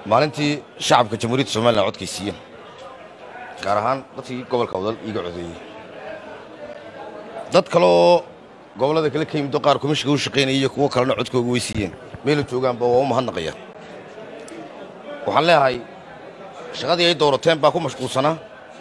maalintii shacabka jamhuuriyadda somalilan codkay siiyeen gaar ahaan dadkii gobolka wadal iiga codeeyey dad kale oo gobollada kale ka yimidoo qaar komishiga u shaqaynaya iyo kuwo kalena codkooga way siiyeen meela joogaanba waa u mahadnaqayaan waxaan leeyahay shaqadii ay doorateen baa ku mashquulsanaa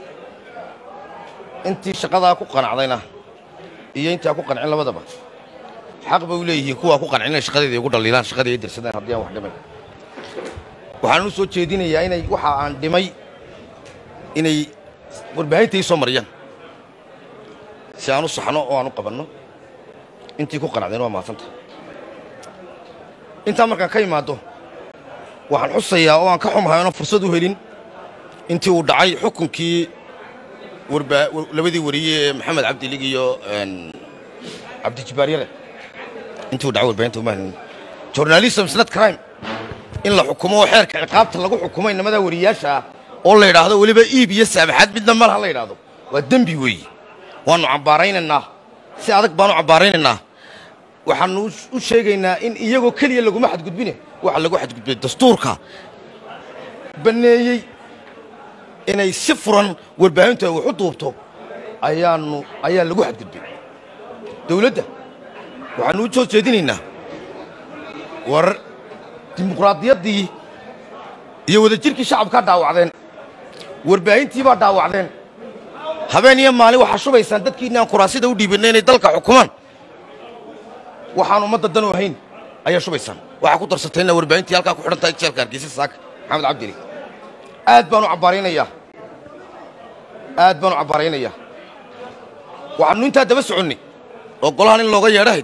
intii shaqadaa ku qanacdayna iyo intii aan ku qancin labadaba xaq bay u leeyihiin kuwaa ku qancin inay shaqadeeda igu dhaliilaan shaqadii ay dirsadeen haddii aan wax dhimay waxaan u soo jeedinayaa inay waxa aan dhimay inay warbaahinta ii soo mariyaan si aan u saxno oo aan u qabanno intii ku qanacdeen waa mahadsanta intaa markaan ka imaaddo waxaan xusayaa oo aan ka xumahay oona fursad u helin intii uu dhacay xukunkii labadii wariye ee maxamed cabdilig iyo cabdijibaaryare intii uu dhacay warbaahinta uma helin journalism is not crime in la xukumo oo xeerka ciqaabta lagu xukumo inamadaa wariyaasha ah oo la yidhaahdo weliba iib iyo saabaxaad midna malaha la yidhaahdo waa dembi weeye waannu cambaaraynaynaa si adag baanu cambaaraynaynaa waxaannu u sheegaynaa in iyagoo keliya laguma xadgudbine waxa lagu xadgudbay dastuurka banneeyey inay si furan warbaahintu ay wax u duubto ayaannu ayaa lagu xadgudbay dawladda waxaannu u soo jeedinaynaa war dimuqraadiyaddii iyo wadajirkii shacabkaa dhaawacdeen warbaahintii baa dhaawacdeen habeen iyo maalin waxaa shubaysaan dadkiinni aan kuraasida u dhiibinay inay dalka xukumaan waxaan ummadda danu ahayn ayaa shubaysaan waxaa ku darsatay inaa warbaahintii halkaa ku xidhan tahay jeelka hargeysa saaka maxamed cabdili aad baanu cabbaaraynayaa aad baanu cabbaaraynayaa waxaannu intaa daba soconnay oo golahan in looga yeedhahayd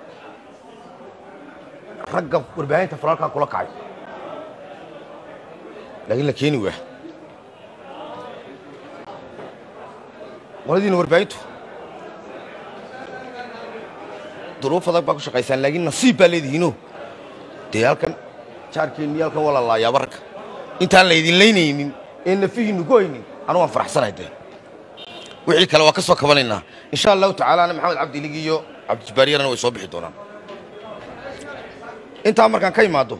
ragga warbaahinta falaalkaa kula kacay laakiin la keeni waa qoladiina warbaahintu duruuf adag baa ku shaqaysaan laakiin nasiib baa leedihiino dee halkan jaarkeenni halkan waa la laayaaba ragga intaan laydin laynaynin ee nafihiinnu ku haynin anu waan faraxsanahay dee wixii kale waa ka soo kabanaynaa insha allahu tacaalaana maxamed cabdilig iyo cabdijibaaryarana way soo bixi doonaan intaa markaan ka imaaddo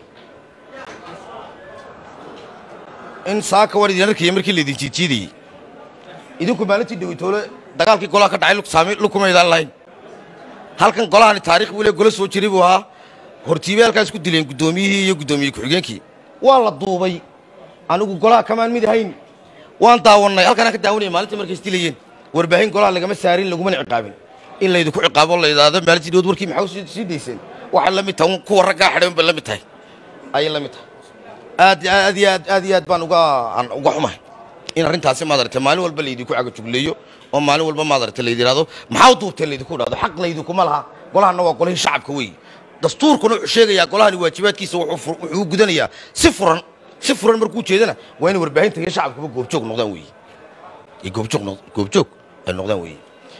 in saaka war idin arkaya markii laydin jiidjiidayey idinku maalintii dhawitoole dagaalkii golaha ka dhacay saami lukumaydaan lahayn halkan golahani taarikh buu le golo soo jiray buu ahaa hortiibay halkaas ku dileen guddoomiyihii iyo guddoomiye ku-xigeenkii waa la duubay anigu golaha kamaan mid ahayn waan daawannay halkanaan ka daawanaya maalintii markay isdilayeen warbaahin golaha lagama saarin lagumana ciqaabin in laydinku ciqaabo la yidhaahdo maalintii dhawood warkii maxaa sii dayseen waxay la mid tahay kuwa raggaa xidhan bay la mid tahay ayay la mid tahay aad aad iyo aad aad iyo aad baan uga aan uga xumahay in arrintaasi maadaragtay maalin walba laydinku cagajugleeyo oo maalin walba maadaragtay laydin yidhahdo maxaa u duubteen laydinku idhahdo xaq laydinkuma laha golahanna waa golihii shacabka weeye dastuurkuna wuxuu sheegayaa golahani waajibaadkiisa wuxuu gudanayaa si furan si furan markuu jeedana waa inay warbaahinta iyo shacabkuba goobjoog noqdaan weeye iyo goobjoog goobjoog ay noqdaan weeye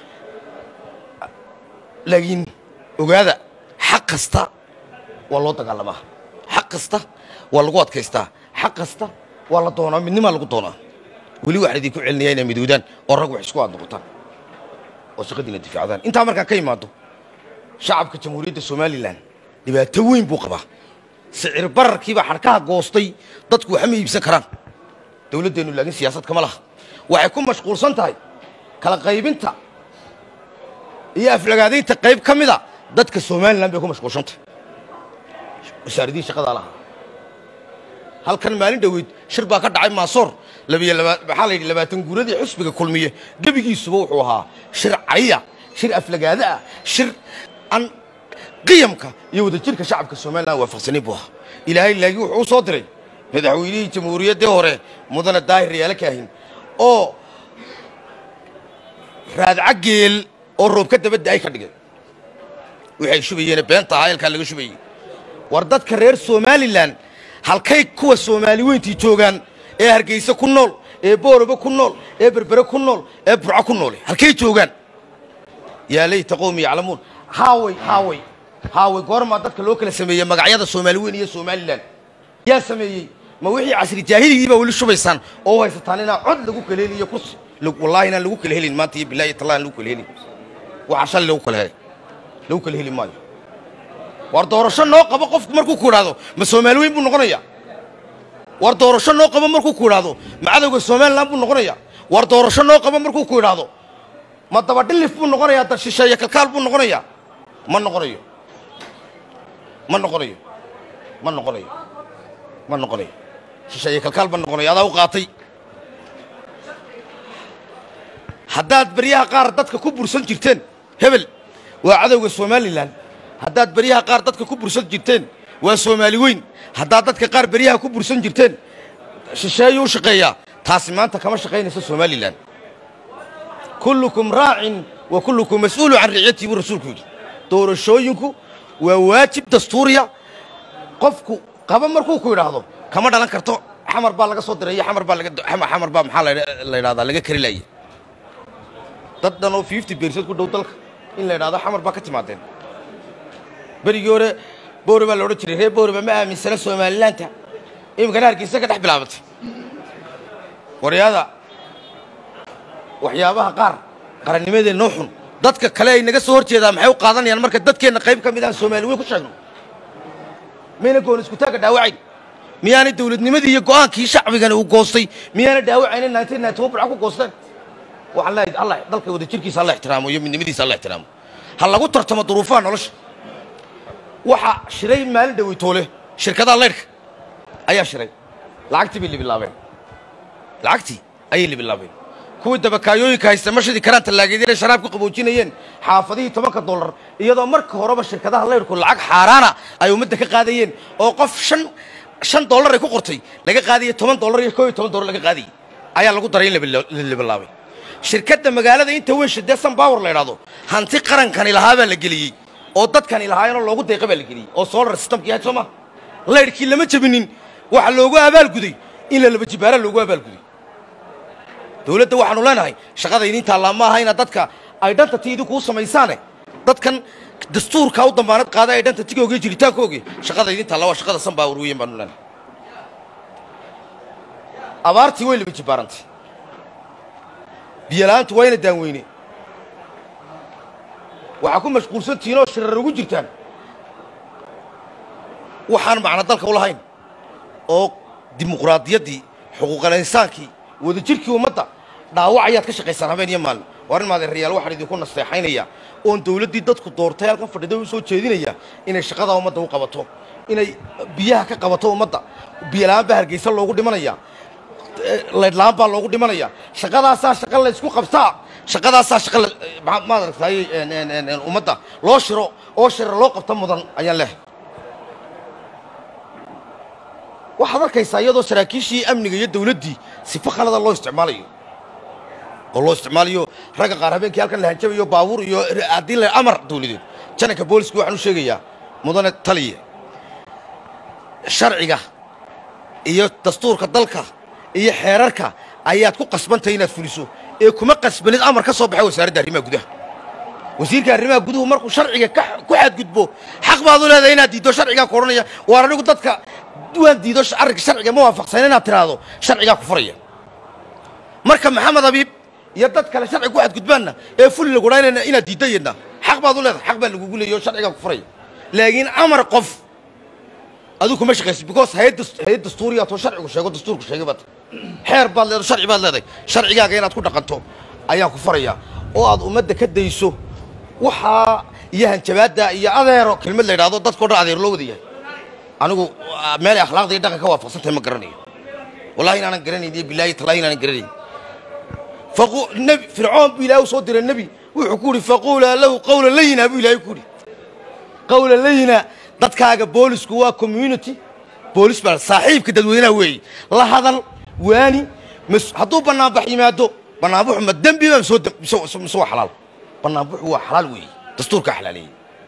laakiin ogaada xaq kasta waa loo dagaalamaa xaq kasta waa lagu adkaystaa xaq kasta waa la doonaa midnimaa lagu doonaa weli waxaan idinku celinayaa inay midoodaan oo rag wax isku aad noqotaan oo shaqadiina difaacdaan intaa markaan ka imaaddo shacabka jamhuuriyadda somalilan dhibaato weyn buu qabaa sicir bararkiibaa xadhkaha goostay dadku waxma iibsan karaan dawladdeennu laakiin siyaasad kama laha waxay ku mashquulsan tahay kala qaybinta iyo aflagaadaynta qayb ka mida dadka somalilan bay ku mashquulsantahay wasaaradihi shaqadaa lahaa halkan maalin dhoweyd shir baa ka dhacay maasoor maxaa la yidhi labaatan guuradii xusbiga kulmiye gebigiisuba wuxuu ahaa shir cariya shir aflagaada ah shir aan qiyamka iyo wadajirka shacabka somalilan waafaqsanin buu ahaa ilaahay laakiin wuxuu u soo diray madaxweynihii jamhuuriyaddii hore mudane daahir yaala kaahin oo raadca geel oo roobka dabadda ay ka dhigay waxay shubayeene beenta ahaa eelkaa laga shubayey war dadka reer somalilan halkay kuwa soomaali weyntii joogaan ee hargeyse ku nool ee boorobe ku nool ee berbere ku nool ee burco ku noole halkay joogaan yaa layta qowmi yaclamuun haaway haaway haaway goormaa dadka loo kala sameeyey magacyada soomaali weyn iyo somalilan yaa sameeyey ma wixii casri jaahiligiii baa weli shubaysaan oo haysataan inaa cod lagu kala heliyo kursi wallaahi inaan lagu kala helin maanta iyo bilahi tallah aan lagu kala helin waxaa shalay lagu kala helay lagu kala heli maayo war doorasho noo qabo qofku markuu ku idhaahdo ma soomaali weyn buu noqonayaa war doorasho noo qabo markuu ku idhaahdo ma cadowga somalilan buu noqonayaa war doorasho noo qabo markuu ku idhaahdo ma dabadhilif buu noqonayaa dad shisheeye kalkaal buu noqonayaa ma noqonayo ma noqonayo ma noqonayo ma noqonayo shisheeye kalkaal ma noqonayo adaa u qaatay haddaad beryaha qaar dadka ku bursan jirteen hebel waa cadowga somalilan haddaad beryaha qaar dadka ku bursan jirteen waa soomaali weyn haddaad dadka qaar beryaha ku bursan jirteen shisheeyuu u shaqeeyaa taasi maanta kama shaqaynayso somalilan kullukum raacin wa kullukum mas'uulu can ricyatii buu rasuulku yidhi doorashooyinku waa waajib dastuuriya qofku qaba markuu ku idhaahdo kama dhalan karto xamar baa laga soo diray iyo xamar baa laga xamar baa maxaa la yidhahdaa laga kari laaya dad dhan oo fifty bersad ku dhow dalka in la yidhahdo xamar baa ka timaadeen berigii hore boore baa la odhan jiray reer booreba ma aaminsana somalilaanta iminkana hargeysa ka dhex bilaabatay waryaada waxyaabaha qaar qarannimadeenna xun dadka kale ay naga soo hor jeedaa maxay u qaadanayaan marka dadkeenna qayb ka mid aan soomaali weyn ku sheegno mayna goon iskutaagga dhaawacayn miyaanay dawladnimadii iyo go'aankii shacbigani uu goostay miyaana dhaawacaynin nineteen ninety one burca ku goosteen waxaan leeyahay allah dalka wada jirkiisa alla ixtiraamo iyo midnimadiisa alla ixtiraamo ha lagu tartamo duruufaha nolosha waxaa shiray maalin dhaweytoole shirkadaha leydhka ayaa shiray lacagtii bay libilaabeen lacagtii ayay libilaabeen kuwii dabakaayooyinka haysta mashadii karaan tallaageedyana sharaab ka qaboojinayeen xaafadihii tobanka dollar iyadoo marka horeba shirkadaha leydhku lacag xaaraana ay ummadda ka qaadayeen oo qof shan shan dollar ay ku qortay laga qaadayay toban dollar iyo koo iyo toban dollar laga qaadayay ayaa lagu daray in la libilaabay shirkadda magaalada inta weyn shidee sunbower la idhaahdo hanti qarankani lahaa baa la geliyey oo dadkani lahaayeenoo loogu deeqa baa la geliyey oo solar systemkii ahayd soo maha laydhkii lama jebinin waxa loogu abaalguday in la laba jibaara loogu abaalguday dawladda waxaanu leenahay shaqada idiin taallaa ma aha inaad dadka identity idinkuu samaysaane dadkan dastuurka u dambaanad qaada identitygooga iyo jiritaankooga shaqada idiin taalla waa shaqada sunbower weyan baanu leenahay abaartii way laba jibaarantay biyola'aantu waa ina daanweyne waxaa ku mashquulsantihiin oo shirar ugu jirtaan waxaan macno dalka u lahayn oo dimuqraadiyaddii xuquuqal insaankii wadajirkii ummadda dhaawac ayaad ka shaqaysaan habeen iyo maalin waa arrin maadeerayaal waxaan idinku nasteexaynaya oon dawladdii dadku doortay halkan fadhida u soo jeedinaya inay shaqadaa ummadda u qabato inay biyaha ka qabato ummadda biyola'aan baa hargeysa loogu dhimanaya laydlaan baa loogu dhimanaya shaqadaasaa shaqa la ysku qabtaa shaqadaasaa shaqa maad aragtay ummadda loo shiro oo shira loo qabta mudan ayaan leehay waxaad arkaysaa iyadoo saraakiishii amniga iyo dawladdii sifo khalada loo isticmaalayo oo loo isticmaalayo ragga qaar habeenkii halkan la hanjabayo baabuur iyo haddii la amar dawladeed jananka booliska waxaan u sheegayaa mudane taliya sharciga iyo dastuurka dalka iyo xeerarka ayaad ku qasbantahay inaad fuliso ee kuma qasbanid amar ka soo baxay wasaaradda arrimaha gudaha wasiirka arrimaha guduhu markuu sharciga ku xadgudbo xaq baad u leedahay inaad diiddo sharcigaa ku odhanaya waar anigu dadka waan diido arrinka sharciga ma waafaqsan inaad tiraahdo sharcigaa ku furaya marka maxamed abiib iyo dad kale sharciga ku xadgudbaanna ee fuli lagudhaynayna inaad diiddo yadna xaq baad u leedahay xaq baa lagugu leeyahy oo sharcigaa ku furaya laakiin amar qof adigu kuma shaqaysid because hayad hayad dastuuriyaad oo sharcigu sheego dastuurku sheegay baad xeer baad leedahay sharci baad leedahay sharcigaaga inaad ku dhaqanto ayaan ku farayaa oo aad ummadda ka dayso waxaa iyo hanjabaadda iyo adeero kelmad la yidhahdo dadkao dhan adeer loo wada yahay anigu meelay akhlaaqda iyo dhaqanka waafaqsantahay ma garanayo wallahi inaanan garanayn iyo bilaahi tallahi inaanan garanayn faqu nebi fircoon buu ilaahay u soo diray nebi wuxuu ku yidhi faquulaa lahu qawla layina buu ilaahay ku yidhi qawla layina dadkaaga boolisku waa community boolis baa saaxiibka dadweynaha weeye la hadal waani hadduu bannaanbax yimaado bannaanbaxu ma dembi ba mise waa xalaal bannaanbaxu waa xalaal weeye dastuurkaa xalaaleeyey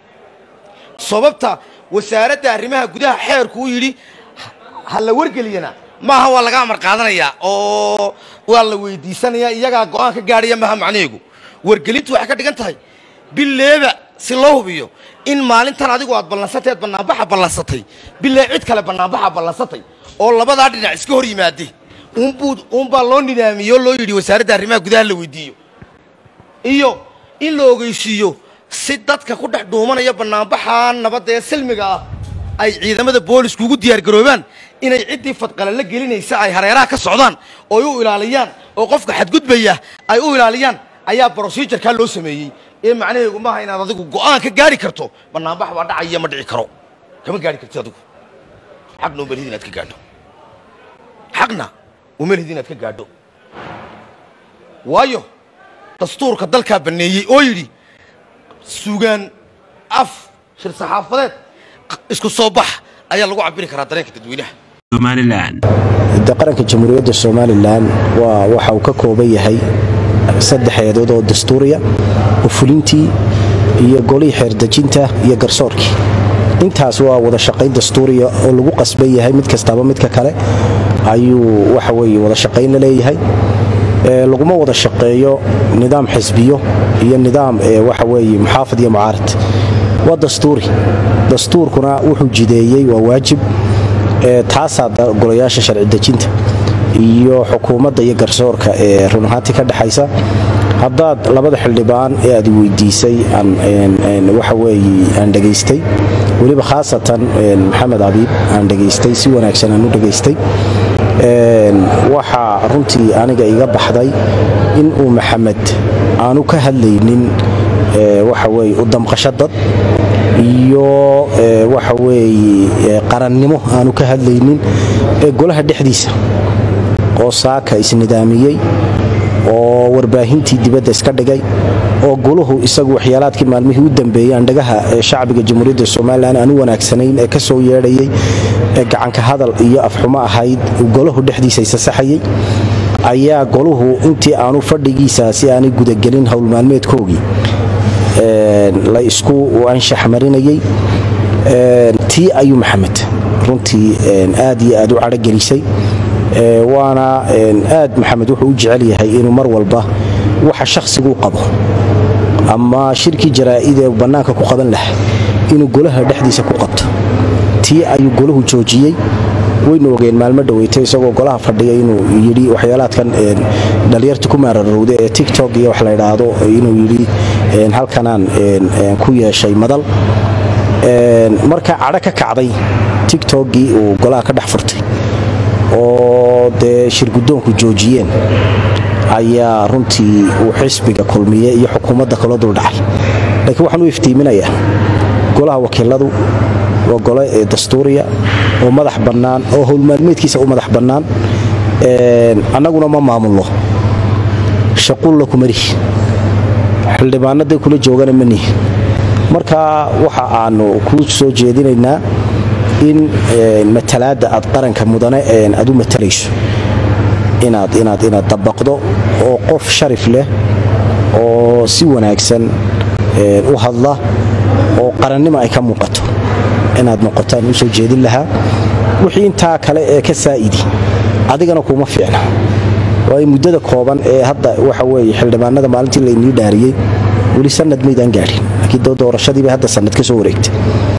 sababta wasaaradda arrimaha gudaha xeerku u yidhi ha la wargeliyana maaha waa laga amar qaadanayaa oo waa la weydiisanayaa iyagaa go'aan ka gaadhaya maaha macnaheegu wargelintu waxay ka dhigan tahay bileeba si loo hubiyo in maalintan adigu aad ballansatay aad bannaanbaxa ballansatay bilee cid kale bannaanbaxa ballansatay oo labadaa dhinac iska hor yimaade unbuu uunbaa loo nidaamiyey oo loo yidhi wasaaradda arrimaha gudaha la weydiiyo iyo in la ogeysiiyo si dadka ku dhex dhuumanaya bannaanbaxa nabadda ee silmiga ah ay ciidamada boolisku ugu diyaar garoobaan inay ciddii fadqala la gelinaysa ay hareeraha ka socdaan oo ay u ilaaliyaan oo qofka xadgudbaya ay u ilaaliyaan ayaa brosijarkaa loo sameeyey ee macnaheegu maaha inaad adigu go'aan ka gaari karto banaanbax baa dhacaya ma dhici karo kama gaari kartid adigu xaqna uma lihid inaad ka gaadho xaqna uma lihid inaad ka gaadho waayo dastuurka dalkaa banneeyey oo yidhi sugaan af shir saxaafadeed isku soo bax ayaa lagu cabiri karaa dareenka dadweynaha somalilan de qaranka jamhuuriyadda somalilan waa waxa uu ka kooban yahay saddex eedood oo dastuuriya oo fulintii iyo golihii xeerdejinta iyo garsoorkii intaas waa wada shaqayn dastuuriya oo lagu qasban yahay mid kastaaba midka kale ayuu waxa weye wada shaqayn la leeyahay laguma wada shaqeeyo nidaam xisbiyo iyo nidaam waxa weye muxaafid iyo mucaarad waa dastuuri dastuurkuna wuxuu jideeyey waa waajib taasaa golayaasha sharci dejinta iyo xukuumadda iyo garsoorka ee run ahaantii ka dhexaysa haddaad labada xildhibaan ee aad weydiisay waxa weye aan dhegaystay weliba khaasatan maxamed abiib aan dhegaystay si wanaagsan aan u dhegaystay waxaa runtii aniga iga baxday in uu maxamed aanu ka hadlaynin waxa weye u damqasho dad iyo waxa weeye qarannimo aanu ka hadlaynin ee golaha dhexdiisa oo saaka isnidaamiyey oo warbaahintii dibadda iska dhigay oo goluhu isagu waxyaalaadkii maalmihii u dambeeyey andhagaha ee shacbiga jamhuuriyadda somalilan aan u wanaagsanayn ee ka soo yeedhayay ee gacanka hadal iyo afxumo ahayd golahu dhexdiisa isasaxayey ayaa goluhu intii aanu fadhigiisaasi aanay gudagelin howlmaalmeedkoogii la isku anshax marinayey tii ayuu maxamed runtii aad iyo aad u cadhogelisay waana aad maxamed wuxuu u jecel yahay inuu mar walba waxa shakhsiguu qabo ama shirkii jaraa'idee bannaanka ku qaban lahaa inuu golaha dhexdiisa ku qabto tii ayuu golahu joojiyey waynu ogeen maalmo dhaweytay isagoo golaha fadhiya inuu yidhi waxyaalaadkan dhallinyarta ku maararowda ee tiktok iyo wax la ydhaahdo inuu yidhi halkanaan ku yeeshay madal markaa cadho ka kacday tiktokgii uu golaha ka dhex furtay oo dee shirguddoonku joojiyeen ayaa runtii uu xisbiga kulmiye iyo xukuumadda kala duldhacay laakiin waxaan u iftiiminayaa golaha wakiiladu waa gole dastuuriya oo madax bannaan oo howlmaalmeedkiisa u madax bannaan annaguna ma maamulno shaquulla kumarihi xildhibaanaday kula joogana manihi marka waxa aanu kuu soo jeedinaynaa in matalaadda aad qaranka mudane aad u matalayso inaad inaad inaad dabaqdo oo qof sharif leh oo si wanaagsan u hadla oo qarannimo ay ka muuqato inaad noqotaan u soo jeedin lahaa wixii intaa kale ee ka saa'idi adigana kuuma fiicna waayo muddada kooban ee hadda waxa weye xildhibaanada maalintii laynii dhaariyey weli sanad maydaan gaadhin laakiin doorashadiibay hadda sanad ka soo wareegtay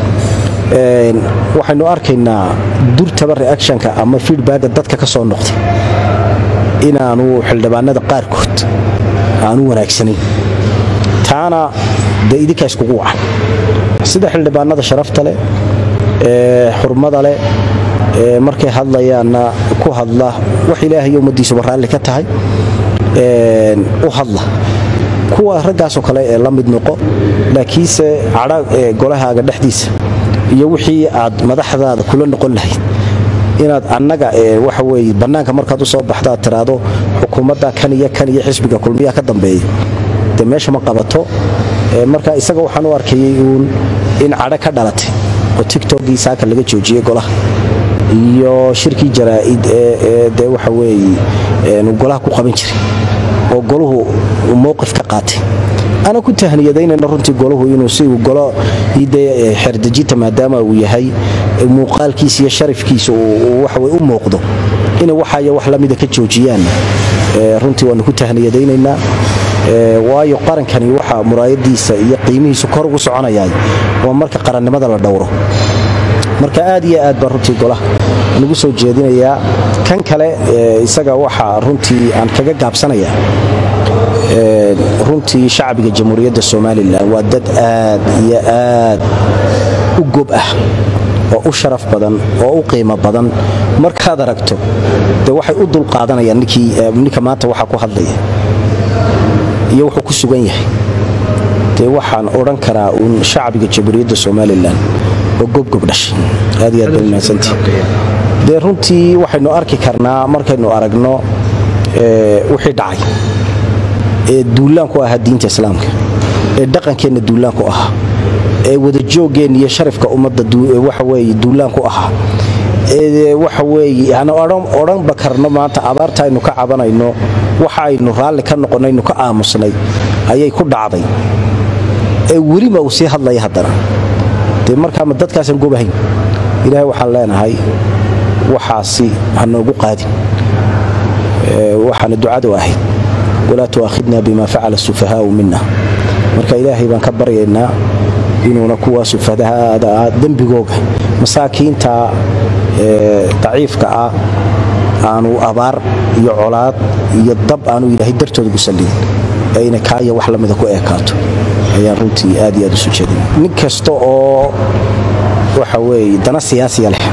waxaynu arkaynaa durtaba reactionka ama feedbacka dadka ka soo noqday inaanu xildhibaanada qaarkood aanu wanaagsanayn taana dee idinkaa iskugu wacan sida xildhibaanada sharafta leh ee xurmada leh ee markay hadlayaanna ku hadla wax ilaahayo ummaddiisuba raalli ka tahay u hadla kuwa raggaasoo kale ee la mid noqo laakiinse cadha golahaaga dhexdiisa iyo wixii aad madaxdaada kula noqon lahayd inaad annaga waxa weye bannaanka markaad u soo baxdo aad tiraahdo xukuumadda kan iyo kan iyo xisbiga kulmiyaha ka dambeeya dee meesha ma qabato marka isaga waxaan u arkayay uun in cadho ka dhalatay oo tiktokgii saaka laga joojiyey golaha iyo shirkii jaraa'id ee dee waxa weeye golaha ku qaban jiray oo golahu mowqif ka qaatay ana ku tahniyadaynayna runtii golahu inuu si uu golo dee xerdejinta maadaama uu yahay muuqaalkiisa iyo sharafkiisa waxawey u muuqdo inay waxaya wax lamida ka joojiyaan runtii waanu ku tahniyadaynaynaa waayo qarankani waxa muraayadiisa iyo qiimihiisu kor ugu soconayaa waa marka qarannimada la dhowro marka aad iyo aad baan runtii golaha nagu soo jeedinayaa kan kale isaga waxa runtii aan kaga gaabsanaya runtii shacbiga jamhuuriyadda somalilan waa dad aad iyo aad u gob ah oo u sharaf badan oo u qiimo badan markaad aragto dee waxay u dulqaadanayaan ninka maanta waxaa ku hadlaya iyo wuxuu ku sugan yahay dee waxaan odhan karaa uun shacbiga jamhuuriyadda somalilan oo gobgob dhashay aad iyo aad baa mahadsantii dee runtii waxaynu arki karnaa markaynu aragno wixii dhacay ee duulaanku ahaa diinta islaamka ee dhaqankeenna duulaanku ahaa ee wadajooggeenna iyo sharafka ummadda waxaweye duulaanku ahaa ee waxa weeye aan odhanba karno maanta abaarta aynu ka cabanayno waxa aynu raalli ka noqonaynu ka aamusnay ayay ku dhacday ee weliba uu sii hadlaya haddana dee markaama dadkaasaan gobahayn ilaahay waxaan leenahay waxaasi ha noogu qaadin waxaana ducadu ahayd walaa tu'aakhidna bima facala sufahaau mina marka ilaahay baan ka baryaynaa inuuna kuwaa sufahada ah dembigooga masaakiinta daciifka ah aanu abaar iyo colaad iyo dab aanu ilaahay dartooda gu sallidin ee ina kaaya wax lamida ku eekaato ayaan runtii aad iyo aad isu jeedin nin kasta oo waxa weeye dana siyaasiya leh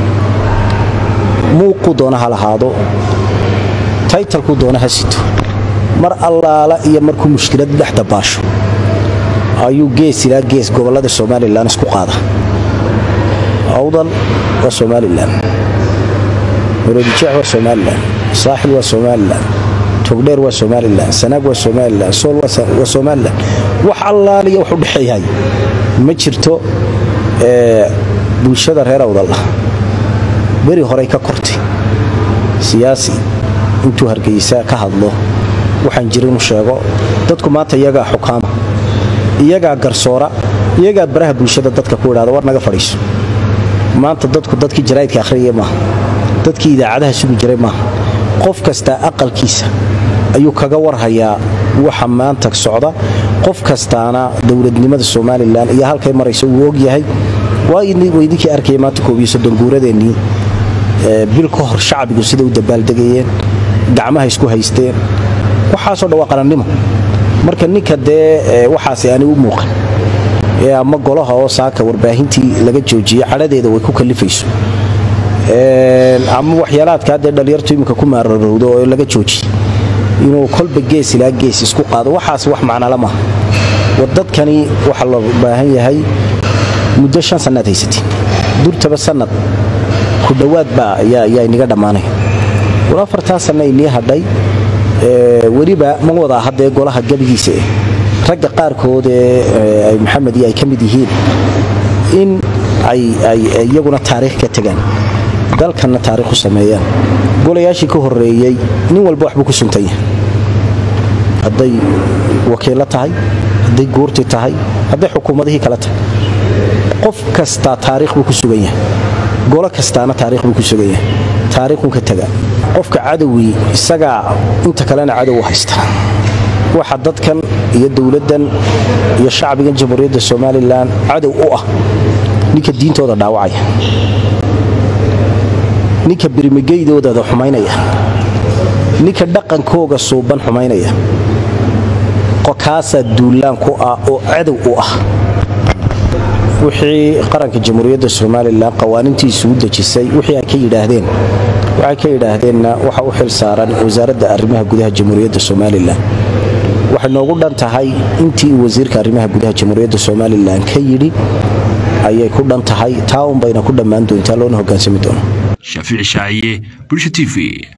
muuquu doona ha lahaado taytalkuu doona ha sito mar allaala iyo markuu mushkilad dhex dabaasho ayuu gees ilaa gees gobollada somalilan isku qaada awdal waa somalilan muradijec waa somalilan saaxil waa somalilan togdheer waa somalilan sanaag waa somalilan sool waa somalilan wax allaaliya wax u dhexeeyahay ma jirto bulshada reer awdal ah beri horey ka kortay siyaasi intuu hargeysa ka hadlo waxaan jirin u sheego dadku maanta iyagaa xukaama iyagaa garsoora iyagaa baraha bulshada dadka ku idhahda war naga fadhiiso maanta dadku dadkii jaraa'idka akhriyaya maaha dadkii idaacadaha sugi jiray maaha qof kastaa aqalkiisa ayuu kaga warhayaa waxa maanta socda qof kastaana dowladnimada somalilan iyo halkay marayso wuu ogyahay waa idinkii arkaya maanta koobiyo soddon guuradeennii bil ka hor shacbigu siday u dabaaldegayeen gacmaha isku haysteen waxaasoo dhan waa qarannimo marka ninka dee waxaasi aanay u muuqan ee ama golaha oo saaka warbaahintii laga joojiye cadhadeeda way ku kalifayso ama waxyaalaadkaa dee dhallinyartu iminka ku maararowdo oo laga joojiye inuu kolba gees ilaa gees isku qaado waxaas wax macnala maaha war dadkani waxaa loo baahan yahay muddo shan sannaad haysatiin durtaba sannad ku dhowaad baa ayaa inaga dhammaanaya war afartaa sanna inii hadhay weliba ma wadaa haddee golaha gebigiisa eh ragga qaarkood ee maxamed iyo ay ka mid yihiin in ay iyaguna taariikh ka tegaan dalkanna taariikh u sameeyaan golayaashii ka horreeyey nin walba waxbuu ku suntan yahay hadday wakiillo tahay hadday guurti tahay hadday xukuumadihii kale tahay qof kastaa taariikh buu ku sugan yahay golo kastaana taariikh buu ku sugan yahay taariikhun ka taga qofka cadowii isagaa inta kalena cadow u haysta waxa dadkan iyo dowladdan iyo shacbigan jamhuuriyadda somalilan cadow u ah ninka diintooda dhaawacaya ninka birmigeydooda xumaynaya ninka dhaqankooga suuban xumaynaya kaasaa duulaan ku ah oo cadow u ah wixii qaranka jamhuuriyadda somalilan qawaanintiisu u dejisay wixii ay ka yidhaahdeen waxay ka yidhaahdeenna waxa u xil saaran wasaaradda arrimaha gudaha jamhuuriyadda somalilan waxay noogu dhan tahay intii uu wasiirka arrimaha gudaha jamhuuriyadda somalilan ka yidhi ayay ku dhan tahay taa unbayna ku dhammaan doontaa loona hogaansami doona shaafici shaaciye bulsha t v